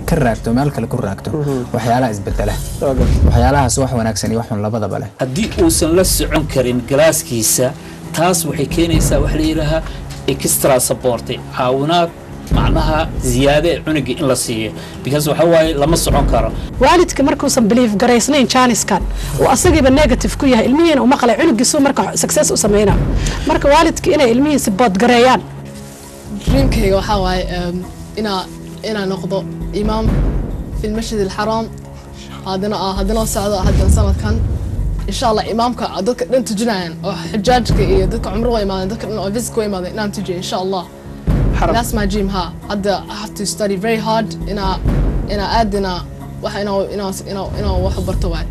ka raagto meel kale ku raagto waxyaalaha isbedela waxyaalahaas wax wanaagsan iyo wax xun labadaba leh haddii uusan la socon karin galaaskiisa taas waxay keenaysaa wax la yidhaahaa extra support caawinaad macnaha ziyaade ee cunuga in la siiyo because waxa waaye lama socon karo waalidka markuusan belief garaysnayn jaaniskan uu asagiiba negative ku yahay ilmihiina uma qalay cunugiisu marka success u sameyna marka waalidka inay ilmihiisa boodgareeyaan dreamkayga waxaa waaye um, inaa inaa noqdo imaam fi lmasjid alxaraam haddana ah haddana socdo haddana sanadkan insha allah imaamka dadka dhan tujinayaan oo xujaajka iyo dadka cumro wa imaadeen dadka dhan oo visit wa imaadeen inaan tujiyo insha allah that's my dream ha hadda i have to study very hard inaa inaa aad inaa wax inaa inaa inaa inaa wax u barto waaye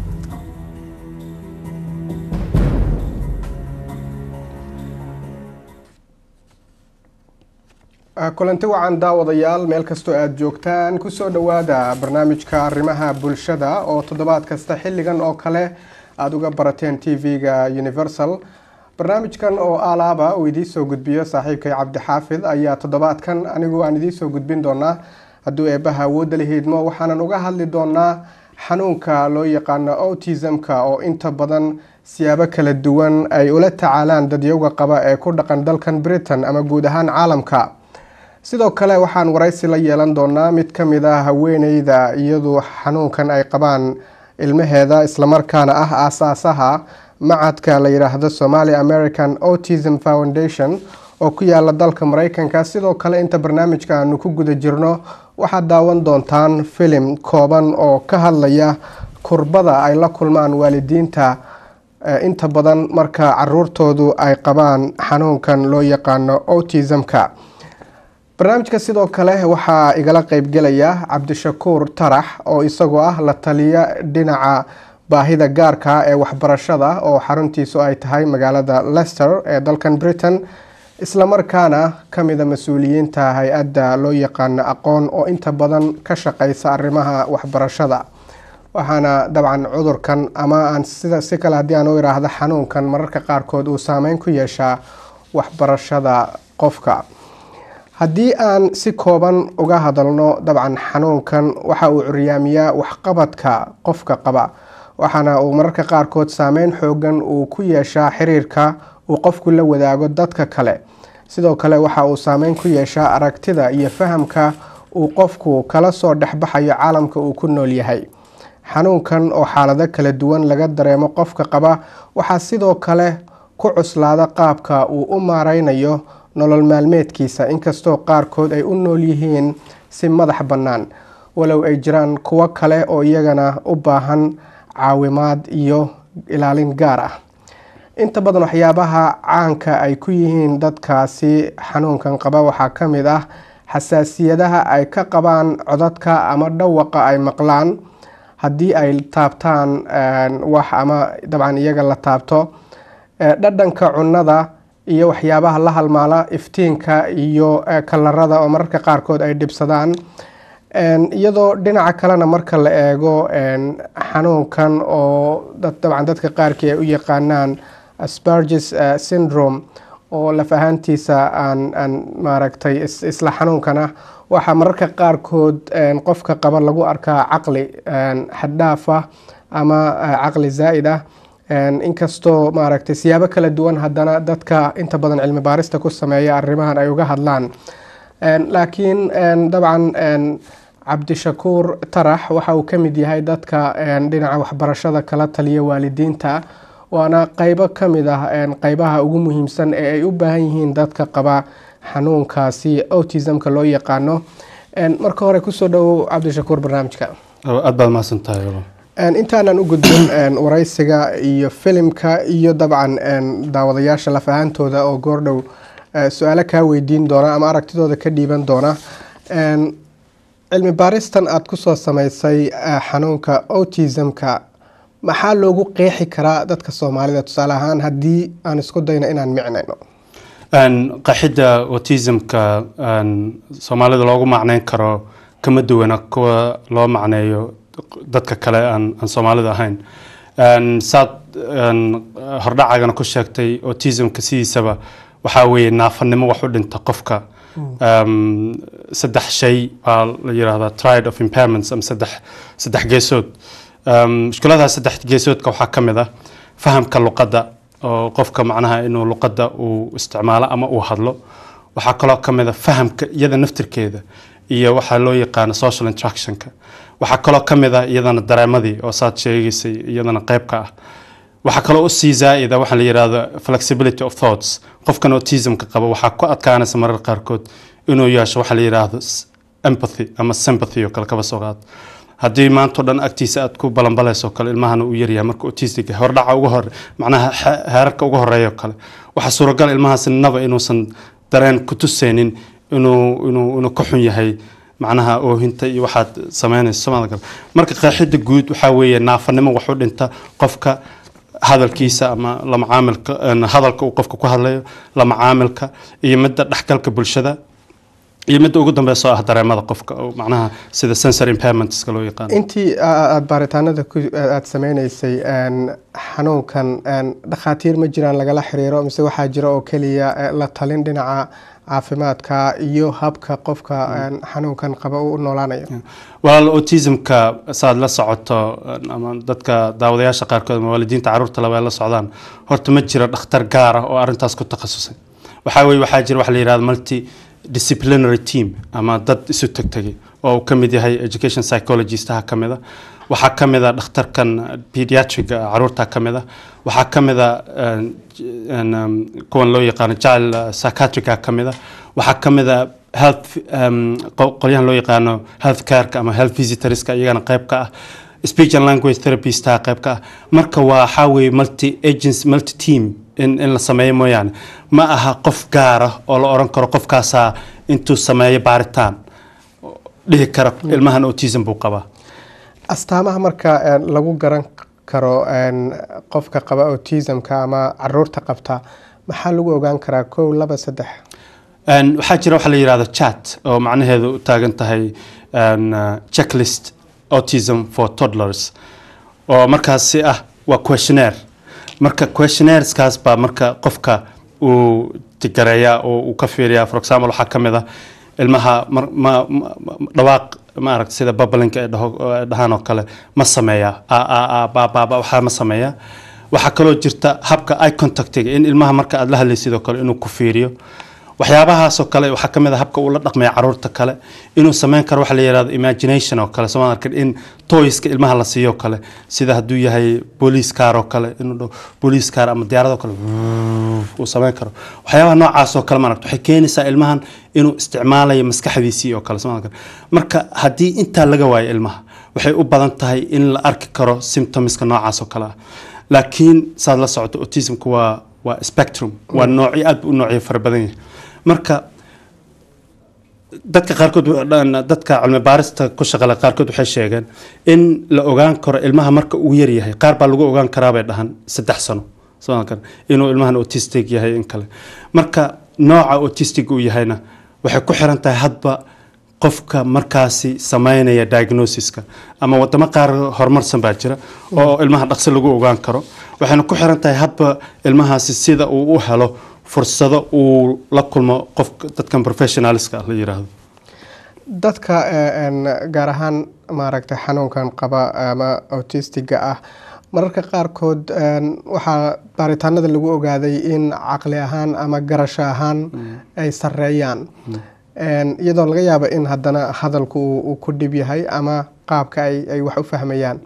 kulanti wacan daawadayaal meel kastoo aada joogtaan kusoo dhowaada barnaamijka arrimaha bulshada oo toddobaad kasta xilligan oo kale aada uga barateen t v-ga universal barnaamijkan oo alaaba uu idiisoo gudbiyo saaxiibkay cabdixaafid ayaa toddobaadkan anigu aan idiisoo gudbin doonaa hadduu eebbaha awoodda la hiidmo waxaanan uga hadli doonaa xanuunka loo yaqaano autism-ka oo inta badan siyaabo kala duwan ay ula tacaalaan dadyoga qaba ee ku dhaqan dalkan britain ama guud ahaan caalamka sidoo kale waxaan waraysi la yeelan doonaa mid ka mid ah haweeneyda iyadu xanuunkan ay qabaan ilmaheeda islamarkaana ah aasaasaha macadka la yidhaahdo somali american autism foundation oo ku yaala dalka mareykanka sidoo kale inta barnaamijka aanu ku guda jirno waxaad daawan doontaan filim kooban oo ka hadlaya kurbada ay la kulmaan waalidiinta inta badan marka caruurtoodu ay qabaan xanuunkan loo yaqaano autism-ka barnaamijka sidoo kale waxaa igala qeybgelaya cabdishakuur tarax oo isagoo ah la taliya dhinaca baahida gaarka ee waxbarashada oo xaruntiisu ay tahay magaalada lester ee dalkan britain islamarkaana kamida mas-uuliyiinta hay-adda loo yaqaano aqoon oo inta badan ka shaqeysa arrimaha waxbarashada waxaana dabcan cudurkan ama aan sida si kale haddii aan u iraahdo xanuunkan mararka qaarkood uu saameyn ku yeeshaa waxbarashada qofka haddii aan si kooban uga hadalno dabcan xanuunkan waxa uu curyaamiyaa waxqabadka qofka qaba waxaana uu mararka qaarkood saameyn xoogan uu ku yeeshaa xiriirka uu qofku la wadaago dadka kale sidoo kale waxa uu saameyn ku yeeshaa aragtida iyo fahamka uu qofku kala soo dhexbaxayo caalamka uu ku nool yahay xanuunkan oo xaalado kala duwan laga dareemo qofka qaba waxaa sidoo kale ku cuslaada qaabka uu u maareynayo nolol maalmeedkiisa inkastoo qaarkood ay u nool yihiin si madax bannaan walow ay jiraan kuwo kale oo iyagana u baahan caawimaad iyo ilaalin gaar ah inta badan waxyaabaha caanka ay ku yihiin dadkaasi xanuunkan qaba waxaa ka mid ah xasaasiyadaha ay ka qabaan codadka ama dhawaqa ay maqlaan haddii ay taabtaan wax ama dabcan iyaga la taabto dhadhanka cunnada iyo waxyaabaha la halmaala iftiinka iyo kalarada oo mararka qaarkood ay dhibsadaan iyadoo dhinaca kalena marka la eego xanuunkan oo dabcan dadka qaarkii ay u yaqaanaan asparges syndrome oo laf ahaantiisa aan aan maaragtay isla xanuunkan ah waxaa mararka qaarkood qofka qaba lagu arkaa caqli xaddhaaf ah ama caqli zaa'id ah inkastoo maaragtay siyaabo kala duwan haddana dadka inta badan cilmi baarista ku sameeya arrimahan ay uga hadlaan laakiin dabcan cabdishakuur tarax waxa uu ka mid yahay dadka dhinaca waxbarashada kala taliya waalidiinta waana qeybo ka mid ah qeybaha ugu muhiimsan ee ay u baahan yihiin dadka qaba xanuunkaasi autismka loo yaqaano marka hore kusoo dhowow cabdishakuur barnaamijka aad baad mahadsantahay intaanan u gudbin wareysiga iyo filimka iyo dabcan daawadayaasha laf ahaantooda oo goordhow su-aalo kaa weydiin doona ama aragtidooda ka dhiiban doona cilmi baaristan aada kusoo sameysay xanuunka autismka maxaa loogu qeexi karaa dadka soomaalida tusaale ahaan haddii aan isku dayno inaan micnayno qaxidda autismka soomaalida loogu macneyn karo kama duwana kuwa loo macneeyo dadka kale aan soomaalida ahayn saad hordhacagana ku sheegtay autismka sidiisaba waxaa weeye naafanimo wax u dhinta qofka um, saddex shay baa la yidhaahdaa triad of impairments ama saddex saddex geesood um, mushkiladaha saddex geesoodka waxaa ka mid ah fahamka luqadda oo qofka macnaha inuu luqadda uu isticmaalo ama uu hadlo waxaa kaloo ka mid a fahamka iyada naftirkeeda iyo waxaa loo yaqaano social interactionka waxaa kaloo ka mid ah iyadana dareemadii oo saad sheegaysay iyadana qayb ka ah waxaa kaloo u sii zaa'ida waxaa la yidhaahdo flexibility of thoughts qofkan autismka qaba waxaa ku adkaanaysa marar qaarkood inuu yeesho waxaa la yidhaahdo s- empathy ama sympathy oo kale kaba soo qaad haddii maanta o dhan agtiisa aad ku balanbalayso kale ilmahana uu yaryahay marka autistic hordhaca uga hore macnaha xe- heerarka uga horeeya oo kale waxaa suuragal ilmahaasi naba inuusan dareen ku tusaynin inuu inuu inuu ka xun yahay macnaha oohinta iyo waxaad samaynayso samada kale marka qeexida guud waxaa weeye naafanimo wax u dhinta qofka hadalkiisa ama la macaamilka een, hadalka uu qofka ku hadlayo la macaamilka iyo midda dhexgalka bulshada iyo midda ugu dambeysa oo ah dareemada qofka oo macnaha sida sensory impairmentska loo yaqaano intii aada baaritaanada ku- aad sameynaysay een, xanuunkan een, dhakhaatiir ma jiraan lagala xiriiro mise waxaa jira oo keliya eh, la talin dhinaca caafimaadka iyo habka qofka een, xanuunkan qaba uu u noolaanayo walaal autismka saad la socoto ama dadka daawadayaasha qaarkood ama waalidiinta caruurta laba ay la socdaan horta ma jiro dhakhtar gaar ah oo arrintaas ku takhasusay waxaa weye waxaa jira waxa la yidhahda multi disciplinary team ama dad isu tegtegay oo uu ka mid yahay education psychologistaha ka mid a waxaa ka mid a dhakhtarkan pediatriga caruurta ka mid a waxaa ka mid a een, een, um, kuwan loo yaqaano child uh, psychiatriga ka mid a waxaa ka mid a health um, qo- qolyahan loo yaqaano health careka ama health visitorska iyagana qayb ka ah speech and language therapistha qayb ka ah marka waa waxaa weeye multi agency multi team in, in la sameeyo mooyaane ma aha qof gaar ah oo la oran karo qofkaasaa intuu sameeyo baaritaan dhihi kara ilmahan autism buu qabaa astaamaha marka een, lagu garan karo een, qofka qaba autismka ama caruurta qabta maxaa lagu ogaan karaa kow laba saddex Een, waxaa jira waxa la yidhahdo chat oo macnaheedu u taagan tahay een, uh, checklist autism for toddlers oo markaasi ah waa questionnaire marka questionnaires-kaas baa marka qofka uu tigareeyaa oo uu ka fiiriyaa for example waxaa ka mid ah ilmaha mar- ma- ma- ma- dhawaaq maaragta sida bablinka ay dhaho- oo ay dhahaan oo kale ma sameeyaa a a a ba ba ba waxaa ma sameeyaa waxaa kaloo jirta habka eye contactiga in ilmaha marka aad la hadlaysid oo kale inuu ku fiiriyo waxyaabahaasoo kale waxaa ka mid a habka uu la dhaqmaya caruurta kale inuu sameyn karo waxa la yidhahdo imagination oo kale sooma arkin in toyska ilmaha la siiyo oo kale sida hadduu yahay boolice car oo kale inuu dhaho boolice car ama diyaarad oo kale uu sameyn karo waxyaabaha noocaas oo kale maaragta waxay keenaysaa ilmahan inuu isticmaalayo maskaxdiisii oo kale sooma arkin marka haddii intaa laga waayo ilmaha waxay u badan tahay in la arki karo symptomska noocaas oo kale ah laakiin saad la socoto autismka waa waa spectrum waa noocyo aad bu u noocyo fara badan yahay marka dadka qaarkood dadka cilmi baarista ku shaqale qaarkood waxay sheegeen in la ogaan karo ilmaha marka uu yar yahay qaar baa lagu ogaan karaa bay dhahan saddex sano soo kan inuu ilmahan autistic yahay in kale marka nooca autistic uu yahayna waxay ku xiran tahay hadba qofka markaasi sameynaya diagnosiska ama wadamo qaar horumarsan baa jira oo ilmaha dhaqso lagu ogaan karo waxayna ku xiran tahay hadba ilmahaasi sida uu u helo fursado uu la kulmo qof dadkan professionalska la yiraahdo dadka gaar ahaan maaragtay xanuunkan qaba ama autistiga ah mararka qaarkood waxaa baaritaanada lagu ogaaday in caqli ahaan ama garasho ahaan ay sareeyaan iyadoo laga yaabo in haddana hadalku uu ku dhib yahay ama qaabka ay wax u fahmayaan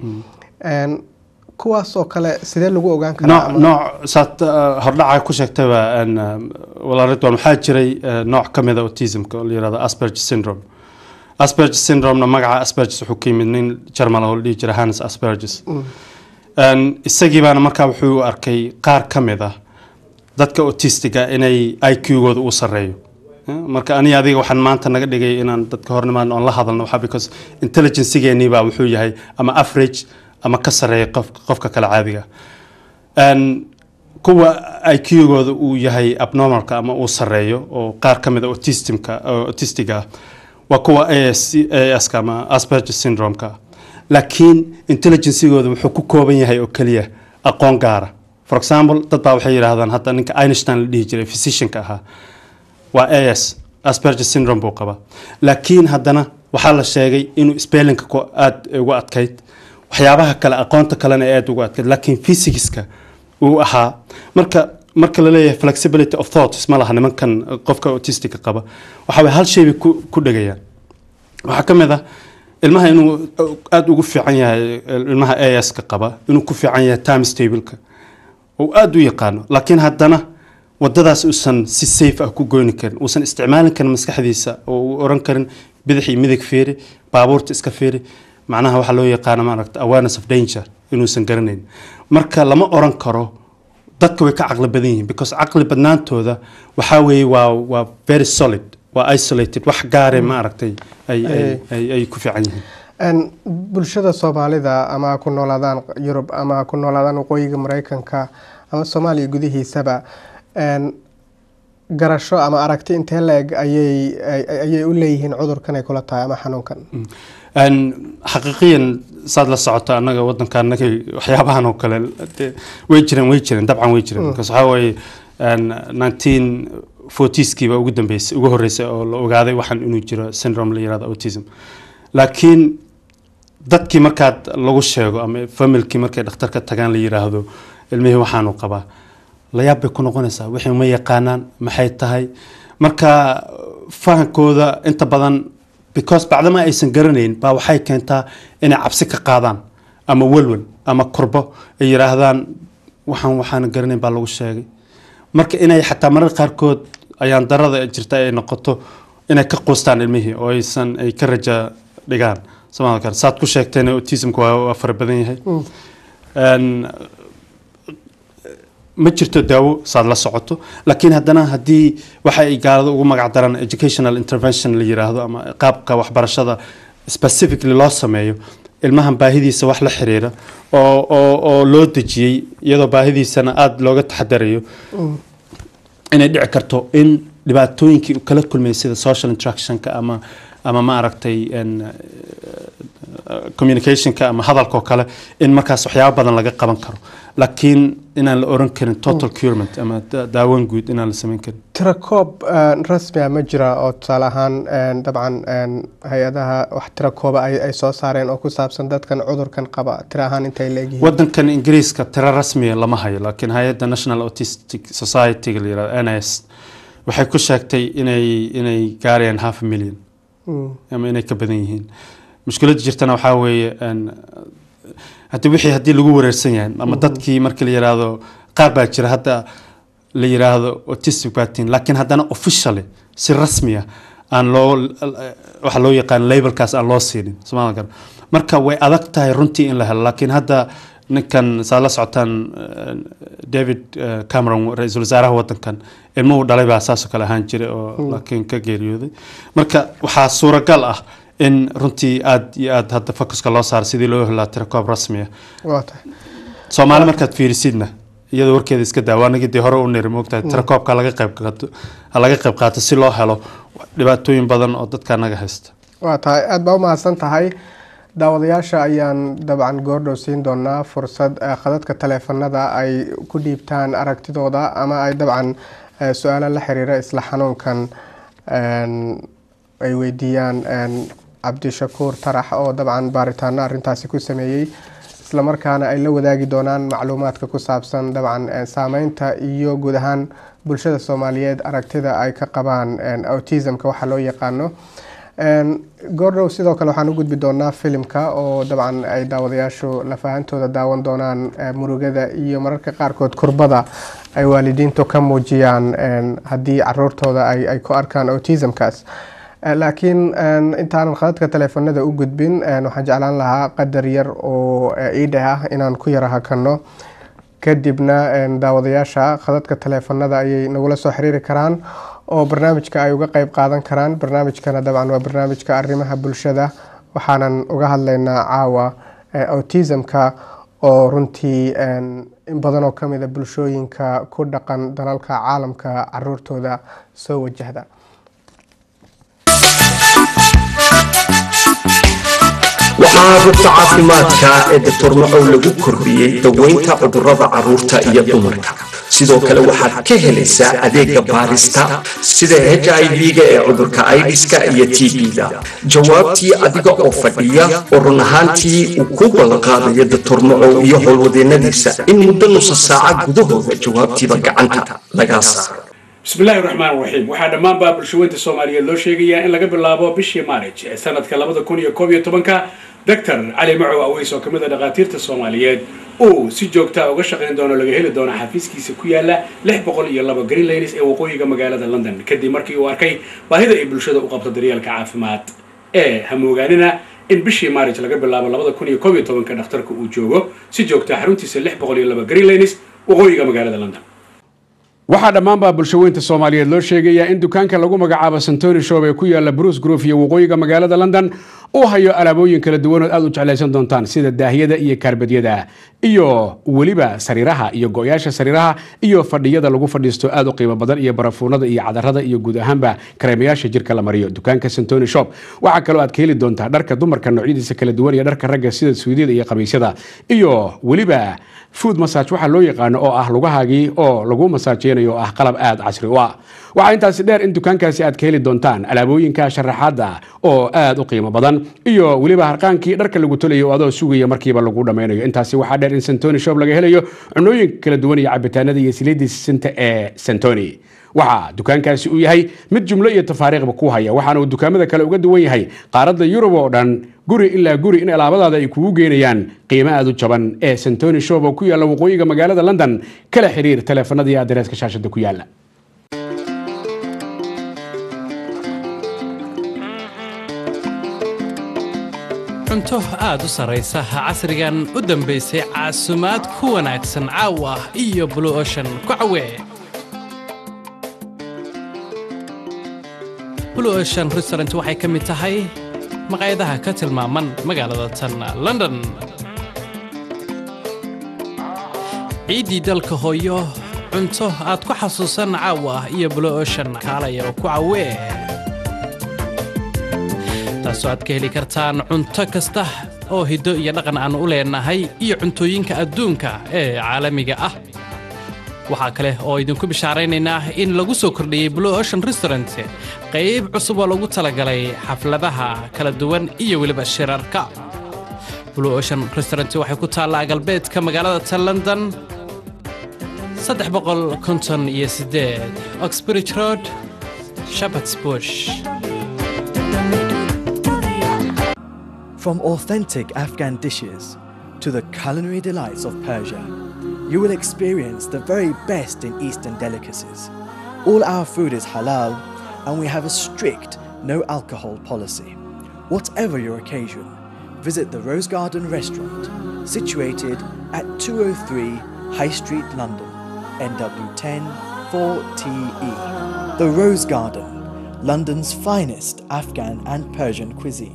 kuwaasoo kale sidee lagu ogaan karaa nooc saad hordhaca ku sheegtayba walaaridwan waxaa jiray nooc ka mida autismka oo la yirahdo asperger syndrome asperger syndrome-na magaca asperges wuxuu ka yimid nin germal oo la dhihi jira hannes asperges isagii baana markaa wuxuu u arkay qaar ka mid ah dadka autistiga inay i q-gooda uu sareeyo marka aniga adiga waxaan maanta naga dhigay inaan dadka hornimaan oon la hadalno waxaa because intelligencegeenii baa wuxuu yahay ama average ama ka sareeya qof qofka kale caadiga kuwa i q-gooda uu yahay abnormalka ama uu sareeyo oo qaar ka mid a autismka autistiga ah waa kuwa aska ama asperger syndrome-ka laakiin intelligencegooda wuxuu ku kooban yahay oo keliya aqoon gaara for example dad baa waxay yidhaahdaan hadda ninka einstein la dhihi jiray physicianka ahaa waa as asperger syndrome buu qabaa laakiin haddana waxaa la sheegay inuu spellinka ku aada ugu adkayd waxyaabaha kale aqoonta kalena ee aada ugu adkayd laakiin physicska uu ahaa marka marka la leeyahay flexibility of thoughts ma laha nimankan qofka autistica qaba waxa way hal shay bay ku ku dhegayaan waxaa ka mid ah ilmaha inuu aada ugu fiican yahay ilmaha aska qaba inuu ku fiican yahay times tableka uu aada u yaqaano laakiin haddana wadadaas uusan si safe ah ku goyni karin uusan isticmaalin karin maskaxdiisa oo uu oran karin bidix iyo midig feeri baabuurta iska feeri macnaha waxaa loo yaqaana maaragta awareness of danger inuusan garanayn marka lama oran karo dadka way ka caqli badan yihiin because caqli badnaantooda waxaa weeye waa waa very solid waa isolated wax gaare ma aragtay ay ay- ay ay ku fiican yihiin Een, bulshada soomaalida ama ha ku noolaadaan yurub ama ha ku noolaadaan waqooyiga mareykanka ama soomaaliya gudihiisaba een, garasho ama aragti intee la-eg ayay ay- ayay u leeyihiin cudurkan ay kula tahay ama xanuunkan Een, xaqiiqiyan saad la socoto annaga wadanka annaga waxyaabahan oo kale dee way jireen way jireen dabcan way jireen because waxaa waaye nineteen fortieskiiba ugu dambeysay ugu horreysay oo la ogaaday waxaan inuu jiro syndrome la yirahdo autism laakiin dadkii markaad lagu sheego ama familkii markay dhakhtarka tagaan la yiraahdo ilmihii waxaanu qabaa layaab bay ku noqonaysaa wixii ma yaqaanaan maxay tahay marka fahankooda inta badan because bacdama aysan garanayn baa waxay keentaa inay cabsi ka qaadaan ama welwel ama kurbo ay yiraahdaan waxaan waxaan garanayn baa lagu sheegay marka inay xataa marar qaarkood ayaan darada jirta ay noqoto inay ka quustaan ilmihii oo aysan ay ka raja dhigaan somaali kale saad ku sheegteen autismka waa waa fara badan yahay Een, ma jirto daawo saad la socoto laakiin haddana haddii waxa ay gaalada ugu magac daraan educational intervention la yiraahdo ama qaabka waxbarashada specifically loo sameeyo ilmahan baahidiisa wax la xiriira oo oo oo loo dejiyey iyadoo baahidiisana aada looga taxadarayo inay dhici karto in dhibaatooyinkii uu kala kulmayay sida social interactionka ama ama ma aragtay een, eh, communicationka ama hadalkoo kale in markaas waxyaabo badan laga qaban karo laakiin inaan la oran karin total curement ama da- daawan guud inaan la samayn karin tirakoob een, rasmi ah ma jira oo tusaale ahaan een, dabcan een, hay-adaha wax tirakooba ay ay soo saareen oo ku saabsan dadkan cudurkan qaba tira ahaan intay leegyihiin wadankan ingiriiska tiro rasmiya lama hayo laakiin hay-adda national autistic society la yirahdo ns waxay ku sheegtay inay inay gaarayaan half a million Mm. ama inay ka badan yihiin mushkiladda jirtana waxaa weeye een, haddii wixii haddii lagu wareersan yahay ama dadkii markii la yiraahdo qaar baa jira hadda la yiraahdo autistic batin laakiin haddana officially si rasmi ah aan loo waxa loo yaqaan labelkaas aan loo siinin somaali kale marka way adag tahay runtii in la helo laakiin hadda ninkan saa la socotaan eh, david eh, cameron ra-iisul wasaaraha wadankan ilmuhu dhalay baa saasoo kale ahaan jiray oo laakiin ka geeriyooday marka waxaa suuragal ah in runtii aad iyo aad hadda focuska loo saaro sidii loo helaa tirakoob rasmi ah waa tahay soomaali markaad fiirisidna iyadoo warkeeda iska daa waanagii dee hore u niri moogtahay tirakoobka laga qayb qaato ha laga qayb qaato si loo helo dhibaatooyin badan oo dadka naga haysta waa tahay aada baa u mahadsan tahay daawadayaasha ayaan dabcan goordhow siin doonaa fursad eh, khadadka taleefanada ay ku dhiibtaan aragtidooda ama ay dabcan eh, su-aalo la xiriira isla xanuunkan een, ay weydiiyaan een, cabdishakuur tarax oo dabcan baaritaano arintaasi ku sameeyey islamarkaana ay la wadaagi doonaan macluumaadka ku saabsan dabcan eh, saameynta iyo guud ahaan bulshada soomaaliyeed aragtida ay ka qabaan een, autismka waxa loo yaqaano Een, goordhow sidoo kale waxaan u gudbi doonaa filimka oo dabcan ay daawadayaashu lafahantooda daawan doonaan eh, murugada iyo mararka qaarkood kurbada ay waalidiintu ka muujiyaan een, haddii caruurtooda ay, ay ku arkaan autismkaas Eh, laakiin een, intaanan khadadka taleefanada u gudbin een, waxaan jeclaan lahaa qadar yar oo eh, iidheh ah inaan ku yara hakano kadibna een, daawadayaasha khadadka taleefanada ayay nagula soo xiriiri karaan oo barnaamijka ay uga qeyb qaadan karaan barnaamijkana dabcan waa barnaamijka arrimaha bulshada waxaanan uga hadlaynaa caawa eh, autismka oo runtii een, in badan oo kamida bulshooyinka ku dhaqan dalalka caalamka caruurtooda soo wajahda waxaa rugta caafimaadka ee doctor macow lagu kordhiyey daweynta cudurrada carruurta iyo dumarka sidoo kale waxaad ka helaysaa adeega baarista sida h i v-ga ee cudurka aidiska iyo t b-da jawaabtii adiga oo fadhiya oo run ahaantii uu ku ballanqaadayo doctor macow iyo howlwadeennadiisa in muddo nusa saaca gudahooda jawaabtiiba gacanta lagaa saaro bismillaahi raxmaan raxiim waxaa dhammaanbaa bulshaweynta soomaaliyeed loo sheegayaa in laga bilaabo bishii maarij ee sanadka labada kun iyo koob iyo tobanka doctor cali macow aweys oo ka mid a dhakhaatiirta soomaaliyeed uu si joogtaa uga shaqayn doono laga heli doono xafiiskiisa ku yaala lix boqol iyo laba greenlanes ee waqooyiga magaalada london kadib markii uu arkay baahida ay bulshada u qabto daryeelka caafimaad ee hamoogaanina in bishii maarij laga bilaabo labada kun iyo koob iyo tobanka dhakhtarka uu joogo si joogtaa xaruntiisa lix boqol iyo laba greenlanes waqooyiga magaalada london waxaa dhammaanbaa bulshaweynta soomaaliyeed loo sheegayaa in dukaanka lagu magacaabo santoni show ee ku yaala bruce grove iyo waqooyiga magaalada london uu hayo alaabooyin kala duwanood aad u jeclaysan doontaan sida daahiyada iyo kaarbadyada iyo weliba sariiraha iyo go-yaasha sariiraha iyo fadhiyada lagu fadhiisto aad u qiimo badan iyo barafuunada iyo cadarada iyo guud ahaanba kareemayaasha jirka la mariyo dukaanka santoni shop waxaa kaloo aad ka heli doontaa dharka dumarka noocyadiisa kala duwan iyo dharka ragga sida suudiyada iyo qamiisyada iyo weliba food massage waxaa loo yaqaano oo ah lugahaagii oo lagu masaajeynayo oo ah qalab aad casri u ah waxaa intaasi dheer in dukaankaasi aad ka heli doontaan alaabooyinka sharaxaada oo aad u qiimo badan iyo weliba harqaankii dharka lagu tolayo oo adoo sugaya markiiba lagu dhammaynayo intaasi waxaa dheer in santoni shop laga helayo cunooyinka kala duwan iyo cabitaanada iyo siliidii sisinta ee santoni waxaa dukaankaasi uu yahay mid jumlo iyo tafaariiqba ku haya waxaana uu dukaamada kale uga duwan yahay qaaradda yurub oo dhan guri ilaa guri in alaabadaada ay kugu geynayaan qiimo aad u jaban ee santoni shop oo ku yaalla waqooyiga magaalada london kala xiriir taleefanadii adereeska shaashada ku yaala cunto aad u sarraysa casrigan u dambaysay caasumaad ku wanaagsan caawa iyo blue ocean ku cawee blue ocean restaurant waxay ka mid tahay maqaayadaha ka tilmaaman magaalada tan london ciiddii dalka hooyo cunto aad ku xasuusan caawa iyo blue ocean kaalaya oo ku cawee taasoo aad ka heli kartaan cunto kasta oo hiddo iyo dhaqan aan u leenahay iyo cuntooyinka adduunka ee caalamiga ah waxaa kale oo idinku bishaaraynaynaa in lagu soo kordhiyey blue ocean restaurant qayb cusub oo lagu talagalay xafladaha kala duwan iyo weliba shirarka blue ocean restaurant waxay ku taallaa galbeedka magaalada ta london saddex boqol konton iyo siddeed oxbridge road shepherds bush From authentic Afghan dishes to the culinary delights of Persia, you will experience the very best in Eastern delicacies. All our food is halal and we have a strict no alcohol policy. Whatever your occasion, visit the Rose Garden restaurant situated at 203 High Street, London, NW10 4TE. The Rose Garden, London's finest Afghan and Persian cuisine.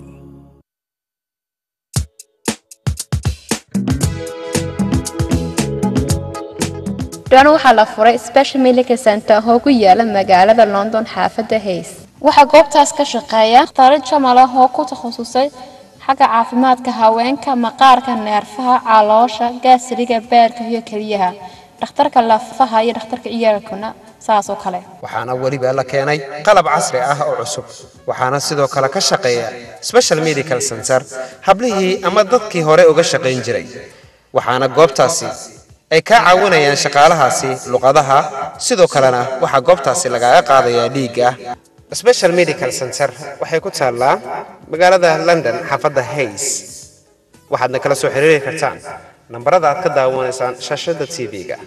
dhan waxaa la furay special medical center oo ku yaala magaalada london xaafadda hays waxaa goobtaas ka shaqeeya dhakhtaaro jamal ah oo ku takhasusay xagga caafimaadka haweenka maqaarka neerfaha caloosha gaasriga beerka iyo keliyaha dhakhtarka lafaha iyo dhakhtarka ciyaalkuna saas oo kale waxaana weliba la keenay qalab casri ah oo cusub waxaana sidoo kale ka shaqeeya special medical center hablihii ama dadkii hore uga shaqayn jiray waxaana goobtaasi ay kaa caawinayaan shaqaalahaasi luqadaha sidoo kalena waxaa goobtaasi lagaaga qaadayaa dhiigga special medical center waxay ku taallaa magaalada london xaafadda hays waxaadna kala soo xiriiri kartaan nambarada aad ka daawanaysaan shaashadda tv-ga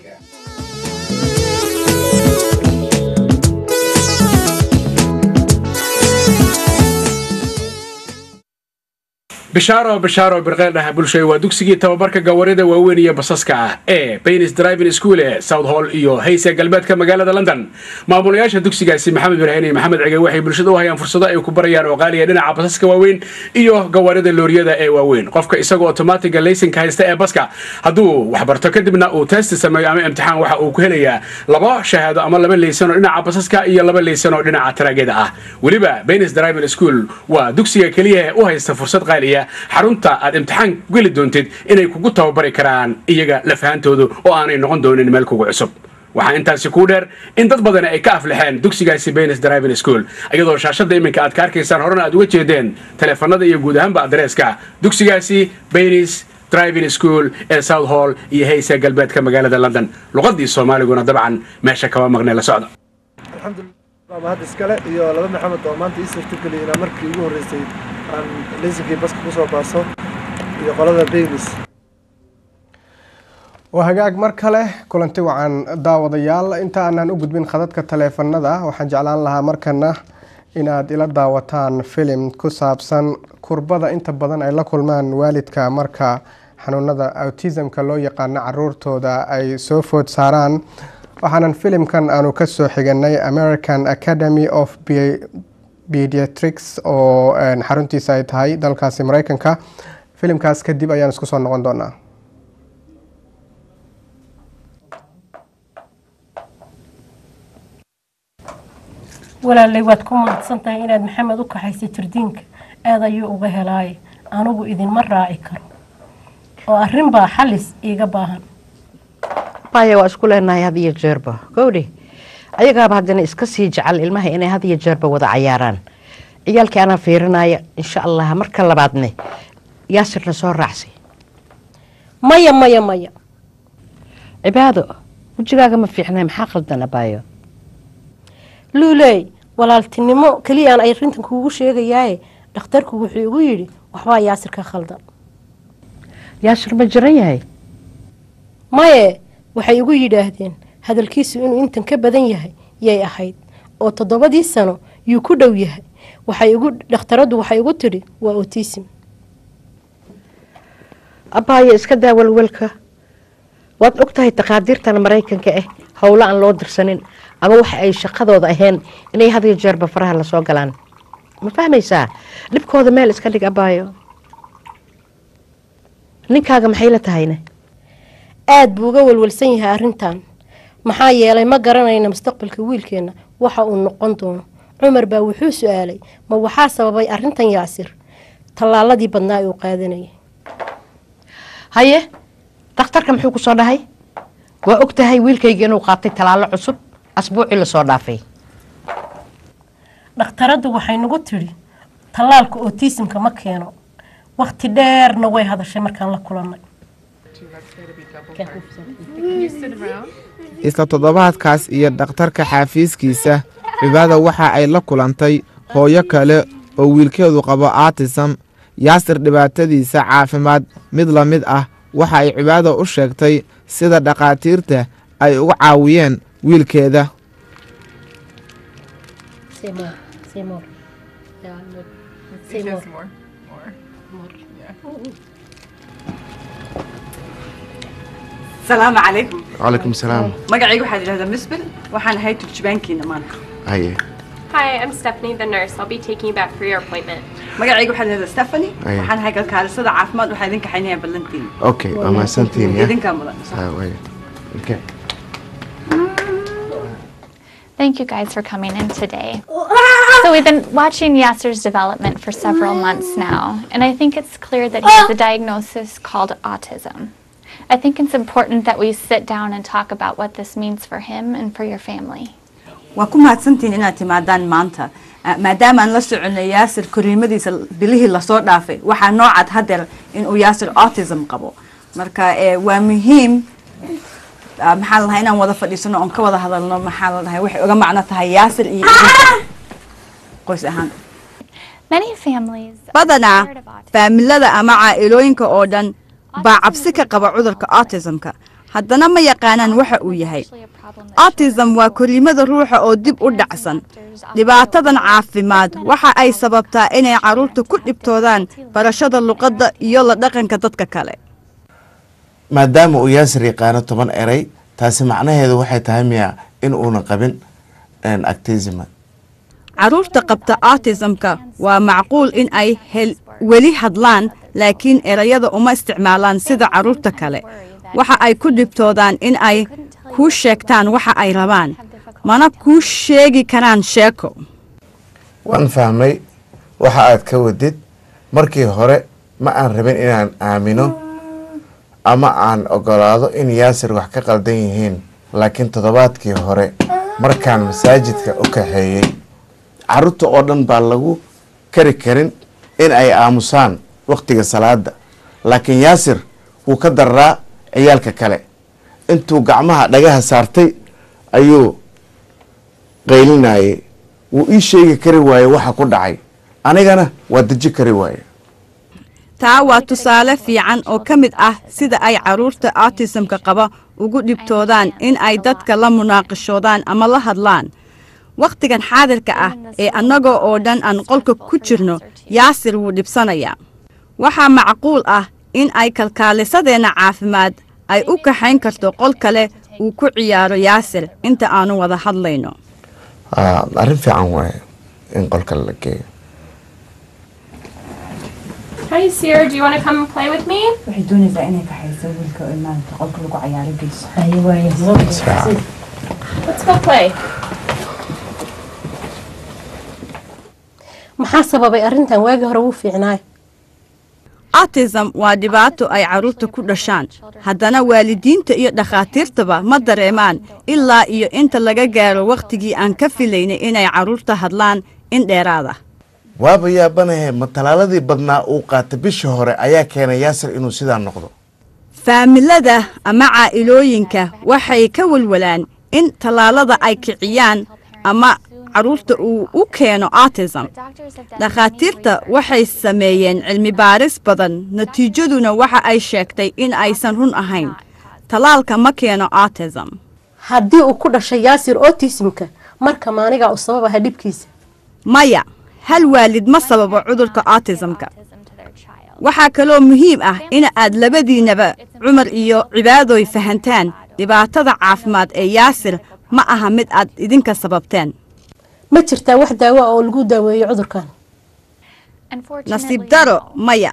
bishaaro bishaaro birqeeldhaha bulshada waa dugsigii tababarka gawarida waaweyn iyo basaska ah ee baynis driving school ee south hall iyo hayse galbeedka magaalada london maamulayaasha dugsigaasi maxamed ibraahim iyo maxamed cige waxay bulshada u hayaan fursado ay ku barayaan oo qaaliya dhinaca basaska waaweyn iyo gawarida looriyada ee waaweyn qofka isagoo otomatiga laysinka haysta ee baska hadduu waxbarto kadibna uu testi sameeyo ama imtixaan waxa uu ku helayaa laba shahaado ama laba laysan oo dhinaca basaska iyo laba laysan oo dhinaca taraagada ah weliba baynis driving school waa dugsiga keliya ee u haysta fursad qaaliya xarunta aad imtixaan geli doontid inay kugu tababari karaan iyaga lafahantoodu oo aanay noqon doonin meel kugu cusub waxaa intaasi kuu dheer in dad badan ay ka aflixeen dugsigaasi baynes driving school iyadoo shaashadda iminka aad ka arkaysaan horena aad uga jeedeen taleefanada iyo guud ahaanba adreeska dugsigaasi baynes driving school ee south hall iyo haysa galbeedka magaalada london luqadii soomaaliguna dabcan meesha kama maqnay la socda alxamdulilah mahad iskale iyo laba maxamed oo maanta ii suurtageliyay inaan markii ugu horreysay aan leysinkii baska kusoo baaso iyo qolada baynis waa hagaag mar kale kulanti wacan daawadayaal inta aanaan u gudbin khadadka taleefanada waxaan jeclaan lahaa markana inaad ila daawataan filim ku saabsan kurbada inta badan ay la kulmaan waalidka marka xanuunada autismka loo yaqaano caruurtooda ay soo food saaraan waxaanan filimkan aanu kasoo xiganay american academy of pediatrics oo xaruntiisa ay tahay dalkaasi mareykanka filimkaas kadib ayaan isku soo noqon doonaa walaalay waad ku mahadsan tahay inaad maxamed u kaxaysay jardiinka aad ayuu uga helaaye anigu idinma raaci karo oo arrin baa xalis iiga baahan baya waa isku leenahay had iyo jeerba gowdhi ayagaaba haddana iska sii jecel ilmaha inay had iyo jeerba wada cayaaraan ciyaalkii anaa fiirinaya insha allah marka labaadne yaasirna soo raacsay maya maya maya cibaado wejigaaga ma fiicnay maxaa qaldan abaayo luuley walaaltinimo keliyaan ay arrintan kuugu sheegayaaye dhakhtarku wuxuu igu yidhi waxbaa yaasir ka khaldan yaasir ma jiran yahay maye waxay igu yidhaahdeen hadalkiisu inuu intan ka badan yahay yay ahayd oo toddobadii sano yuu ku dhow yahay waxay igu dhakhtaraddu waxay igu tidhi waa otism abaayo iska daa walwalka waad og tahay taqaadiirtan maraykanka ah howlo aan loo dirsanin ama waxa ay shaqadooda ahayn inay had iyo jeerba faraha lasoo galaan ma fahmaysaa dhibkooda meel iska dhig abaayo ninkaaga maxay la tahayna aad buu uga walwalsan yahay arrintan maxaa yeelay ma garanayna mustaqbalka wiilkeenna waxa uu noqon doono cumar baa wuxuu su-aalay ma waxaa sababay arrintan yaasir tallaaladii badnaa uu qaadanayay haye dakhtarka muxuu ku soo dhahay waa og tahay wiilkayga inuu qaatay tallaalo cusub asbuucii lasoo dhaafay dhakhtaraddu waxay nagu tidhi tallaalka otisimka ma keeno wakhti dheerna way hadashay markaan la kulannay isla toddobaadkaas iyo dhakhtarka xaafiiskiisa cibaada waxa ay la kulantay hooyo kale oo wiilkeedu qabo artisam yaasir dhibaatadiisa caafimaad mid la mid ah waxa ay cibaada u sheegtay sida dhakhaatiirta ay uga caawiyeen wiilkeeda السلام عليكم وعليكم السلام magacayga waxaa yidhahdaa misbil waxaan ahay turjubaankiina maanta هيا Hi, I'm Stephanie, the nurse. I'll be taking you back for your appointment. magacayga waxaa yidhahdaa stephanie أيه. waxaan ahay kalkaalisada caafimaad waxaa idin kaxaynayaa ballantiin اوكي اما سنتين يا idinkaa mudan ها وين اوكي Thank you guys for coming in today. So we've been watching Yasser's development for several months now, and I think it's clear that he has a diagnosis called autism. I think it's important that we sit down and talk about what this means for him and for your family. waa ku mahadsantihiin inaad timaadaan maanta Ah, maadaama aan la soconay yaasir koriimadiisa bilihii lasoo dhaafay waxaa noo cad hadeer inuu yaasir autism qabo marka eh, waa muhiim ah, maxaa la dhahay inaan wada fadhiisano oon ka wada hadalno maxaa la dhahay waxay uga macno tahay yaasir iyo idinka qoys ahaan Many families badanaa faamilada ama caa'ilooyinka oo dhan baa cabsi ka qaba cudurka autismka haddana ma yaqaanaan waxa uu yahay autism waa koriimada ruuxa oo dib u dhacsan dhibaatadan caafimaad waxa ay sababtaa inay carruurta ku dhibtoodaan barashada luqadda iyo la dhaqanka dadka kale maadaama uu yaasir yaqaano toban eray taasi macnaheedu waxay tahay miya in uuna qabin actism carruurta qabta autismka waa macquul in ay hel weli hadlaan laakiin erayada uma isticmaalaan sida carruurta kale waxa ay ku dhibtoodaan in ay kuu sheegtaan waxa ay rabaan mana kuu sheegi karaan sheeko waan fahmay waxa aad ka wadid markii hore ma aan rabin inaan aamino ama aan ogolaado in yaasir wax ka qaldan yihiin laakiin toddobaadkii hore markaan masaajidka u kaxeeyey carruurta oo dhan baa lagu kari karin in ay aamusaan wakhtiga salaada laakiin yaasir wuu ka dararaa ciyaalka kale intuu gacmaha dhagaha saartay ayuu qaylinayay wuu ii sheegi kari waaye waxa ku dhacay anigana waa deji kari waaye taa waa tusaale fiican oo ka mid ah sida ay carruurta autismka qaba ugu dhibtoodaan in ay dadka la munaaqishoodaan ama la hadlaan wakhtigan xaadirka ah ee annagoo oo dhan aan qolka ku jirno yaasir wuu dhibsanayaa waxaa macquul ah in ay kalkaalisadeenna caafimaad ay u kaxayn karto qol kale uu ku ciyaaro yaasir inta aanu wada hadlayno Ah, arrin fiican waaye in qolka la geeyo Hi, Sierra. Do you want to come play with me? waxay doonaysaa inay kaxayso wiilka oo maanta qolka lagu cayaaro geyso Let's go play. maxaa sababay arrintan waagii hore wuu fiicnaay autism waa dhibaato ay carruurta ku dhashaan haddana waalidiinta iyo dhakhaatiirtaba ma dareemaan ilaa iyo inta laga gaaro wakhtigii aan ka filaynay inay carruurta hadlaan in dheeraada waaba yaabanahe ma talaaladii badnaa uu qaatay bishii hore ayaa keenay yaasir inuu sidaa noqdo faamilada ama caa'ilooyinka waxay ka walwalaan in tallaalada ay kiciyaan ama carruurta uu u keeno autism dhakhaatiirta waxay sameeyeen cilmi baaris badan natiijaduna waxa ay sheegtay in aysan run ahayn tallaalka ma keeno autism haddii uu ku dhashay yaasir otismka marka maanigaa u sababaha dhibkiisa maya hal waalid ma sababo cudurka autismka waxaa kaloo muhiim ah in aad labadiinaba cumar iyo cibaadoy fahantaan dhibaatada caafimaad ee yaasir ma aha mid aad idinka sababteen ma jirtaa wax daawo ah oo lagu daaweeyo cudurkan nasiib daro maya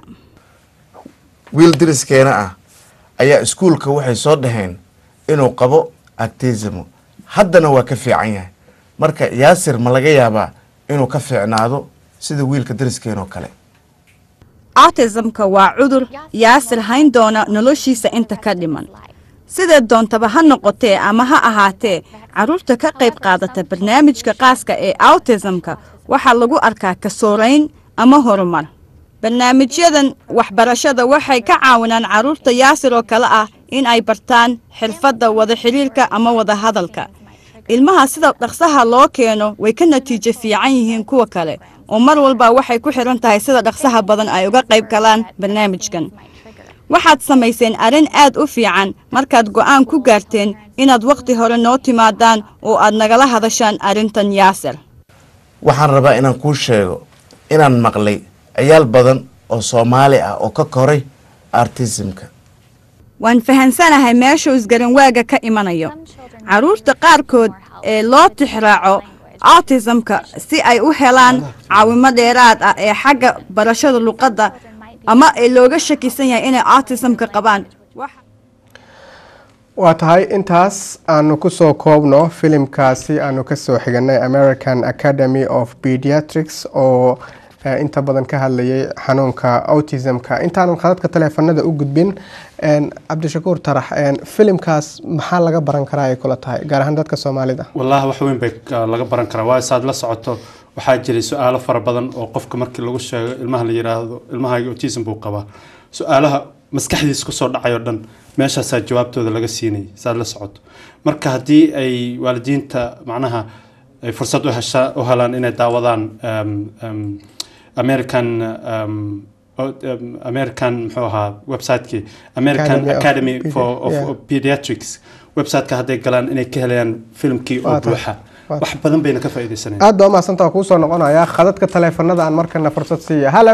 wiil diriskeena ah ayaa iskuulka waxay soo dhaheen inuu qabo actismo haddana waa ka fiican yahay marka yaasir ma laga yaabaa inuu ka fiicnaado sida wiilka dariskeenoo kale autismka waa cudur yaasir hayn doona noloshiisa inta ka dhiman sidee doontaba ha noqotee ama ha ahaatee carruurta ka qayb qaadata barnaamijka qaaska ee autismka waxaa lagu arkaa kasoorayn ama horumar barnaamijyadan waxbarashada waxay ka caawinaan carruurta yaasir oo kale ah in ay bartaan xirfadda wada xidhiirka ama wada hadalka ilmaha sida dhaqsaha loo keeno way ka natiijo fiican yihiin kuwa kale oo mar walba waxay ku xidhan tahay sida dhaqsaha badan ay uga qayb galaan barnaamijkan waxaad samayseen arrin aad u fiican markaad go'aan ku gaarteen inaad wakhti hore noo timaadaan oo aad nagala hadashaan arrintan yaasir waxaan rabaa inaan kuu sheego inaan maqlay ciyaal badan oo soomaali ah oo ka koray artismka waan fahansanahay meeshuu isgaranwaaga ka imanayo carruurta qaarkood ee loo tixraaco autismka si ay u helaan caawimo dheeraad ah ee xagga barashada luqadda ama ee looga shakisan yahay inay autismka qabaan waa tahay intaas aanu kusoo koobno filimkaasi aanu kasoo xiganay american academy of pediatrics oo eh, inta badan ka hadlayay xanuunka autismka intaanan khadadka taleefanada u gudbin en, cabdishakuur tarax en, filimkaas maxaa laga baran karaa ay kula tahay gaar ahaan dadka soomaalida wallaahi wax weyn bay uh, laga baran karaa waa isaad la socoto waxaa jiray su-aalo fara badan oo qofka markii lagu sheego ilmaha la yiraahdo ilmahaaga autism buu qabaa su-aalaha maskaxdiisa kusoo dhacayoo dhan meeshaasaa jawaabtooda laga siinayay saad la socoto marka haddii ay waalidiinta macnaha ay fursad u hesha u helaan inay daawadaan um, um, american um, o- um, american muxuu ahaa website-kii american Academy of academy Pedi- for of, yeah. of pediatrics website-ka hadday galaan inay ka helayaan filmkii oo Waa tahay. buuxa Waa wax badan bayna ka faa'iidaysanayaan aad baa umahadsantaa kuusoo noqonaya khadadka taleefanada aan markana fursad siiya hallo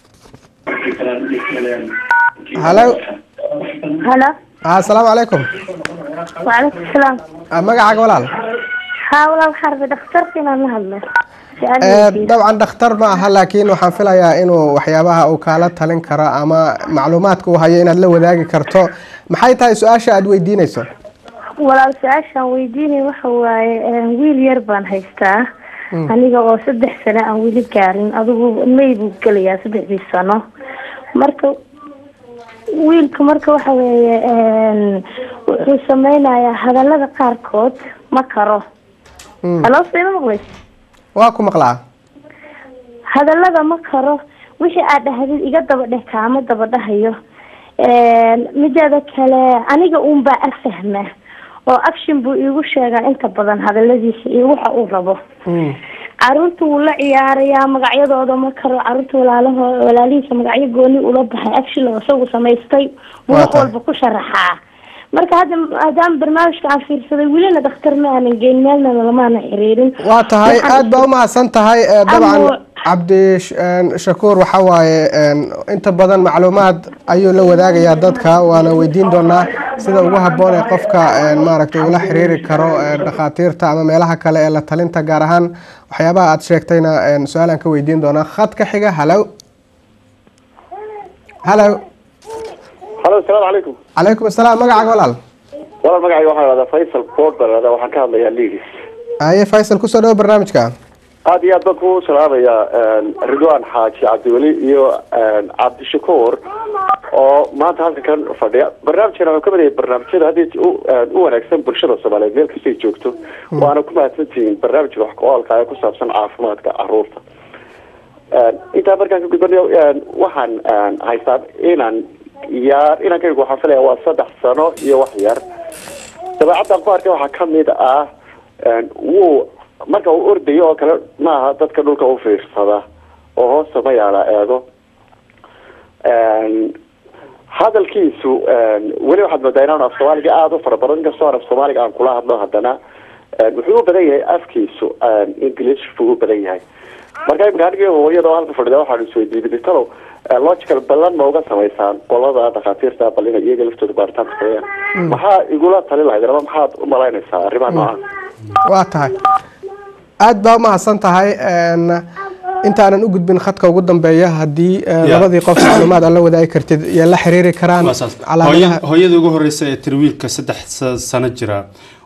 hallo هلا ah, asalaamu calaykum وعليكم السلام Ah, magacaaga walaal ها والله حرب دكتورتي ما نهضنا Eh, dabcan dhakhtar ma aha laakiin waxaan filayaa inuu waxyaabaha uu kaala talin karo ama macluumaadka uu hayo inaad la wadaagi karto maxay tahay su-aasha aad weydiinayso walaal su-aashaan weydiinay waxa waaye eh, wiil yar baan haystaa aniga oo saddex sano aan weli gaarin adigu may buu gelayaa saddexdii sano marka wiilka marka waxa weeye een, wuxuu sameynayaa hadalada qaarkood ma karo Mm. halo sima maqlays waa ku maqlaa hadalada ma karo wixii aad dhahdid iga daba dheh kaama daba dhahayo Een, mideeda kale aniga uun baa afahma oo action buu iigu sheegaa inta badan hadaladiisa iyo waxa uu rabo caruurta wuu la ciyaarayaa magacyadooda ma karo caruurta walaalaho walaalihiisa magacyo gooni ula baxay action oo isagu samaystay buu Waa wax tahay. walba ku sharaxaa marka hadda maadaama barnaamijka aan fiirsaday welina dhakhtar ma aanan geyn meelna lamaana xiriirin waa tahay Waxaan- aad baa u mahadsan tahay Eh, dabcan Amo- cabdi sh- een, shakuur waxa waaye een, inta badan macluumaad ayuu la wadaagayaa dadka waana weydiin doonaa sida ugu habboon ee qofka een, maaragtay ula xiriiri karo ee, dhakhaatiirta ama meelaha kale ee la talinta gaar ahaan waxyaabaha aad sheegtayna een, su-aalaan ka weydiin doonaa khadka xiga halow halow halo asalaamu calaykum calaykum asalaam magacaaga walaal walaal magacayga waxaa lahahdaa faysal boord baa lahahdaa waxaan ka hadlayaa liigis aye faysal kusoo dhawo barnaamijka aad iyo aad baan ku salaamayaa ridwaan xaaji cabdiweli iyo cabdishakuur oo maanta halkan kan fadhiya barnaamijkan wuxuu ka mid yahay barnaamijyada haddii u u wanaagsan bulshada soomaaliyeed meel kastay joogto waana ku mahadsantihiin barnaamijka wax ku-oolka ee ku saabsan caafimaadka caruurta intaa markaan ka gudbanayo waxaan haystaa inaan yaar inankaygu waxaan filaya waa saddex sano iyo wax yar dabeecaddan ku arkay waxaa kamid ah wuu marka uu ordayo oo kale maaha dadka dhulka u fiirsada oo hoosta ma yaala eego hadalkiisu weli waxaad moodaa inaan af soomaaliga aada u fara badan inkastoo aan af soomaaliga aan kula hadlo haddana wuxuu u badan yahay afkiisu english buu u badan yahay marka imika anigii hooyada oo halka fadhida waxaan isweydiiyey ditalow logical ballan ma uga samaysaan qolada dhakhaatiirta bal inay iyaga laftooda baaritaanka sameeyaan maxaa igula tali lahayd ama maxaad u malaynaysaa arrimaha noocaas waa tahay aad baa u mahadsan tahay een, intaanan u gudbin khadka ugu dambeeya haddii eh, Yeah. labadii qof macluumaad aad la wadaagi kartid iyo la xiriiri karaan calaamadaha Hooya- hooyada ugu horeysa ee tiri wiilka saddex sa- sano jira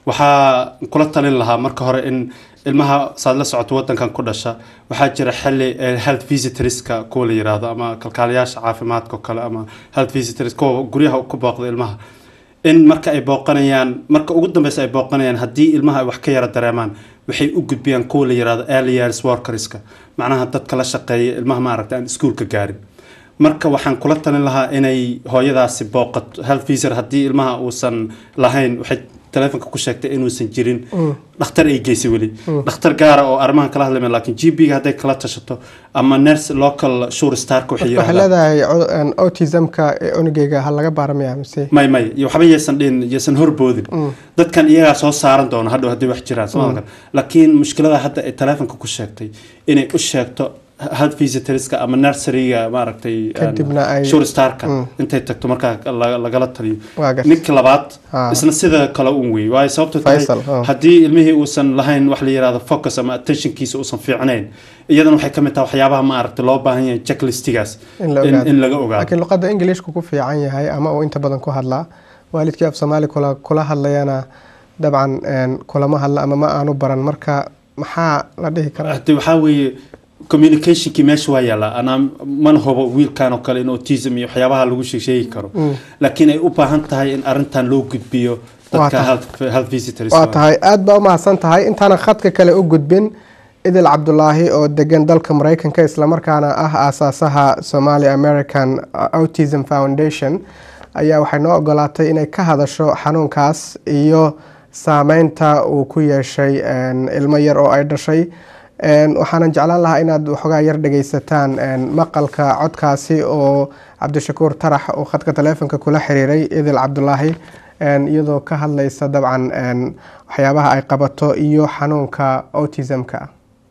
waxaa kula talin lahaa marka hore in ilmaha saad la socoto wadankan ku dhasha waxaa jira xili eh, health visitorska kuwa la yiraahdo ama kalkaaliyaasha caafimaadka oo kale ama health visitors kuwa guryaha ku booqda ilmaha in marka ay booqanayaan marka ugu dambeysa ay booqanayaan haddii ilmaha ay wax ka yara dareemaan waxay u gudbiyaan kuwa la yiraahdo early years workerska macnaha dadka la shaqeeya ilmaha maaragta aan iskuulka gaarin marka waxaan kula talin lahaa inay hooyadaasi booqato health visitor haddii ilmaha uusan lahayn waxay taleefonka ku sheegtay inuusan jirin Mm. dhakhtar ay geysay weli Mm. dhakhtar gaara oo arrimahan kala hadlaya laakiin g p ga hadday kala tashato ama nurse local sure starka waxay waxay yiraahdaan leedahay cu- een, autismka ee cunugeyga ha laga baaramaya mise may may iyo waxba yaysan dhihin yaysan horboodin Mm. dadkan iyagaa soo saaran doona hadhow haddii wax jiraan Mm. soomaalka laakiin mushkilada hadda ay taleefonka ku sheegtay inay u sheegto health visitorska ama nurseryga maaragtay Kadibna ay- sure starka Mm. intay tagto markaa la- lagala taliyo Waa gartay. ninka labaad Ah. isna sida kale un wey waayo sababto tahay Faisal, ah. haddii ilmihii uusan lahayn wax la yirahdo focus ama attentionkiisa uusan fiicnayn iyadana waxay ka mid tahay waxyaabaha maaragtay loo baahan yahay checklistigaas in la in, ogaado in laga ogaado laakiin luqadda ingiliishku ku fiican yahay ama uu inta badan ku hadlaa waalidkii af soomaali kula kula hadlayana dabcan een, kulama hadla ama ma aanu baran marka maxaa la dhihi karaa hade waxaa weeye communicationkii meesha waa yaallaa anaa mana hubo wiilkan oo kale in autism iyo waxyaabaha lagu sheeg- sheegi karo Mm. laakiin ay u baahan tahay in arrintan loo gudbiyo Waa dadka tahay. health, health visitors waa tahay aad baa u mahadsan tahay intaanan khadka kale u gudbin idil cabdulaahi oo degan dalka mareykanka islamarkaana ah aasaasaha somali american autism foundation ayaa waxay noo ogolaatay inay ka hadasho xanuunkaas iyo saameynta uu ku yeeshay een, ilmo yar oo ay dhashay Een, waxaanan jeclaan lahaa inaad waxoogaa yar dhegeysataan een, maqalka codkaasi oo cabdishakuur tarax uu khadka taleefonka kula xiriiray idil cabdulaahi een, iyadoo ka hadlaysa dabcan een, waxyaabaha ay qabato iyo xanuunka autismka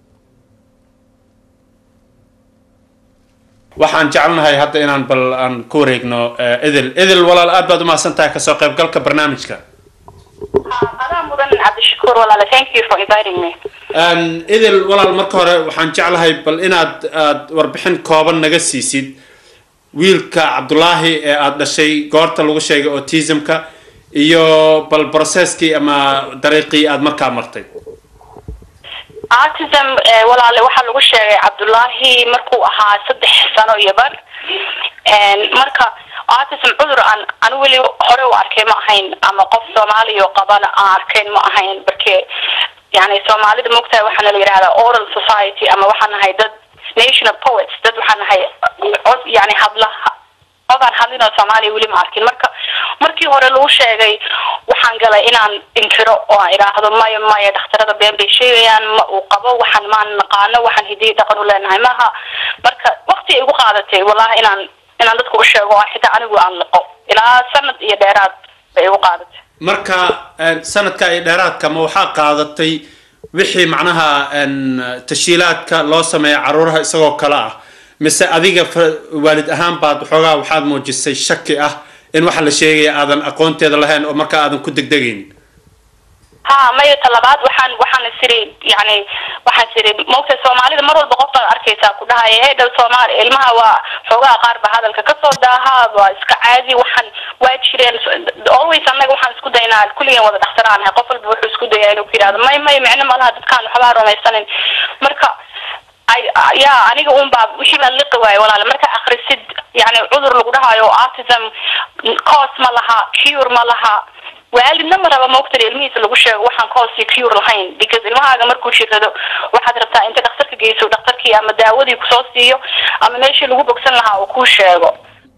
waxaan jecelnahay hadda inaan bal aan ku wareegno eh, idil idil walaal aad baad u mahadsan tahay kasoo qaybgalka barnaamijka adaa mudan cabdishakuur walaale thank you for inviting me Een, idil walaal marka hore waxaan jeclahay bal inaad aad warbixin kooban naga siisid wiilka cabdulaahi ee aad dhashay goorta lagu sheegay autismka iyo bal processkii ama dariiqii aad markaa martay autism eh, walaale waxaa lagu sheegay cabdullaahi markuu ahaa saddex sano iyo bar En, marka autism cudur aan anu weli hore u arkay ma ahayn ama qof soomaaliya oo qabana aan arkayn ma ahayn barke yani soomaalida mogtahay waxaana la yidhahdaa oral society ama waxaan nahay dad nation of poets dad waxaan nahay cod yani hadla codaan hadlin oo soomaaliya weli ma arkin marka markii hore lagu sheegay waxaan galay inaan inkiro oo aan idhaahdo maya maya dhakhtarada been bay sheegayaan ma uu qabo waxaan maan naqaano waxaan hidiyo dhaqan u leenahay maaha marka waqti ay igu qaadatay wallahi inaan inaan dadka u sheego oo xitaa anigu aan liqo ilaa sanad iyo dheeraad bay igu qaadatay marka een, sanadka iyo dheeraadka ma waxaa qaadatay wixii macnaha een, tashiilaadka loo sameeya caruuraha isagoo kale ah mise adiga fa- waalid ahaan baad waxoogaa waxaad muujisay shaki ah in waxa la sheegaya aadan aqoonteeda lahayn oo markaa aadan ku degdegaynin ha maya talabaad waxaan waxaan isiri yani waxaan isiri maogta soomaalida mar walba qof baad arkaysaa ku dhahaya hey dhow soomaali ilmaha waa xoogaha qaar ba hadalka kasoo daaha waa iska caadi waxaan waa jireen always annaga waxaan isku daynaa kulligeen wada dhakhtaraan qof walba wuxuu isku dayaa inuu ku yidhahdo may may micno malaha dadkaan waxbaa rumaysanin marka ay ya aniga un baa wixii baan liqi waaye walaale marka akhrisid yani cudur lagu dhahayo autism cos ma laha cure ma laha waalidna ma raba maogtari ilmihiisa lagu sheego waxaan cos iyo cure lahayn because ilmahaaga markuu jirado waxaad rabtaa inta dhakhtarka geyso dhakhtarkii ama daawadii kusoo siiyo ama meeshii lagu bogsan lahaa uu kuu sheego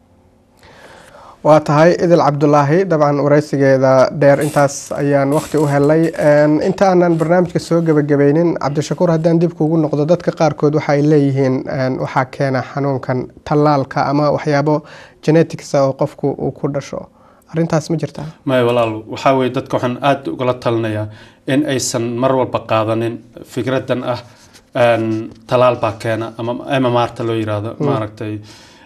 waa tahay idil cabdulaahi dabcan wareysigeeda dheer intaas ayaan waqti u helay Een, inta aanan barnaamijka soo gebagabeynin cabdishakuur haddaan dib kugu noqdo dadka qaarkood waxa ay leeyihiin een, waxaa keena xanuunkan tallaalka ama waxyaabo genetics ah oo qofku uu ku dhasho arrintaas ma jirtaa maya walaal waxaa weeye dadka waxaan aada ugala talinayaa in aysan mar walba qaadanin fikradan ah een, talaal baa keena ama mmrta loo yiraahdo Mm. maaragtay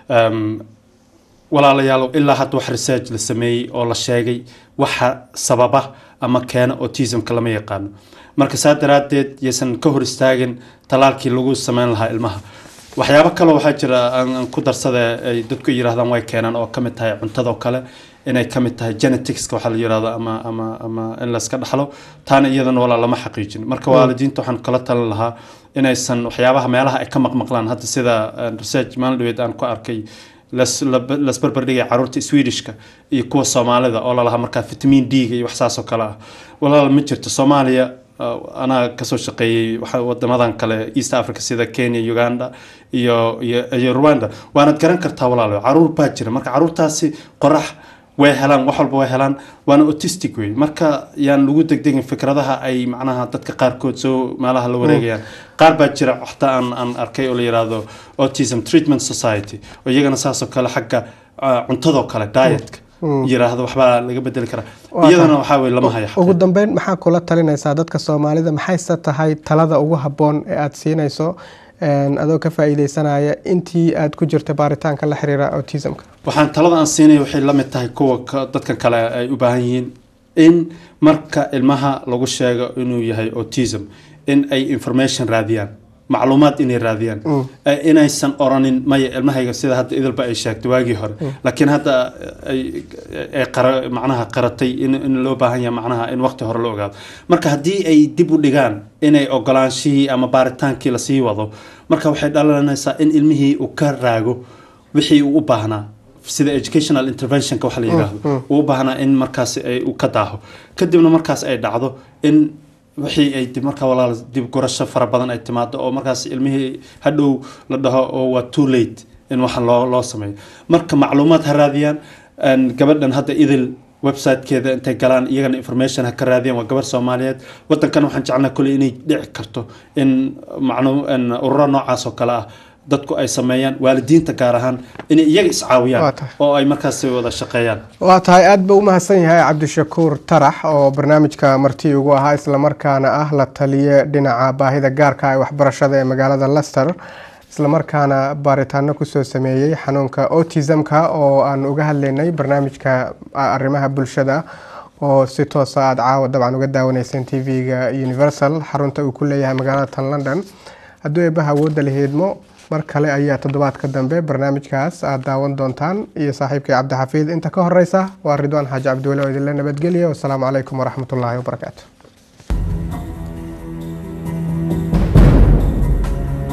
em, walaalayaal ilaa hadda wax research la sameeyey oo la sheegay waxa sababa ama keena autismka lama yaqaano marka saa daraaddeed yaysan ka hor istaagin talaalkii lagu sameyn lahaa ilmaha waxyaabo kale waxaa jira aan aan ku darsada ay dadku yiraahdaan way keenaan oo kamid tahay cuntadoo kale inay kamid tahay geneticska waxaa la yirahdo ama ama ama in layska dhaxlo taana iyadana walaa lama xaqiijin marka Mm. waalidiinta waxaan kala talin lahaa inaysan waxyaabaha meelaha ay ka maqmaqlaan hadda sida eh, research maalin dhaweed aan ku arkay las- la- lasbarbardhigay caruurta swedishka iyo kuwa soomaalida oo lalahaa markaa vitamin d-ga iyo wax saas oo kale ah walaal ma jirto soomaaliya uh, anaa kasoo shaqeeyey waxa- wadamadan kale east africa sida kenya uganda iyo iyo iyo rwanda waanad garan kartaa walaalo caruur baa jira marka caruurtaasi qorax way helaan wax walba way helaan waana autistic wey marka yaan lagu degdegin fikradaha ay macnaha dadka qaarkood soo meelaha la wareegayaan qaar baa jira xataa aan aan arkay oo la yiraahdo autism treatment society oo iyagana saasoo kale xagga ah, cuntadoo kale dietka Mm. yiraahdo waxbaa laga bedeli karaa Waa iyadana tahay. waxaa weye lama haya ugu dambeyn maxaa kula talinaysaa dadka soomaalida maxayse tahay talada ugu habboon ee aada siinayso een, adoo ka faa'iideysanaya intii aad ku jirta baaritaanka la xiriira autismka waxaan talada aan siinaya waxay la mid tahay kuwa ka- dadka kale ay u baahan yihiin in marka ilmaha lagu sheego inuu yahay autism in ay information raadiyaan macluumaad inay raadiyaan Mm. Eh, inaysan oranin maya ilmahayga sida hadda idilba ay sheegtay waagii hore Mm. laakiin hadda ay ay qara- macnaha qaratay in, in loo baahan yahay macnaha in waqti hore la ogaado marka haddii ay dib u dhigaan inay ogolaanshihii ama baaritaankii lasii wado marka waxay dhalanaysaa in ilmihii uu ka raago wixii uu u baahnaa sida educational interventionka waxa la yidhaahdo Mm, mm. uu u baahnaa in markaas ay uu ka daaho kadibna markaas ay dhacdo in wixii ay dib markaa walaal dib gurasho fara badan ay timaado oo markaas ilmihii hadhow la dhaho oo waa too late in waxa loo loo sameeyo marka macluumaad ha raadiyaan een, gabadhan hadda idil websitekeeda intay galaan iyagana information ha ka raadiyaan waa gabar soomaaliyeed wadankan waxaan jeclaa kuley inay dhici karto in maclu in ururo noocaas oo kale ah dadku ay sameeyaan waalidiinta gaar ahaan inay iyaga Waa iscaawiyaan tahay. oo ay markaas wada shaqeeyaan waa tahay aada buu u mahadsan yahay cabdishakuur tarax oo barnaamijka marti ugu ahaa islamarkaana ah la taliye dhinaca baahida gaarka ee waxbarashada ee magaalada lester islamarkaana baaritaano kusoo sameeyey xanuunka autismka oo aan uga hadlaynay barnaamijka a- arrimaha bulshada oo si toosa aada caawa dabcan uga daawaneyseen t v-ga universal xarunta uu ku leeyahay magaalada tan london hadduu eebbaha awoodda la heedmo mar kale ayaa toddobaadka dambe barnaamijkaas aad daawan doontaan iyo saaxiibkii cabdixafiid inta ka horeysa waa ridwaan xaaji cabdiweli oo idinla nabadgeliya wasalaamu calaykum waraxmatullaahi wabarakaatu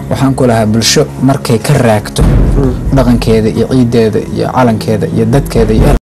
waxaan ku lahaa bulsho markay ka raagto dhaqankeeda iyo ciideeda iyo calankeeda iyo dadkeeda iyo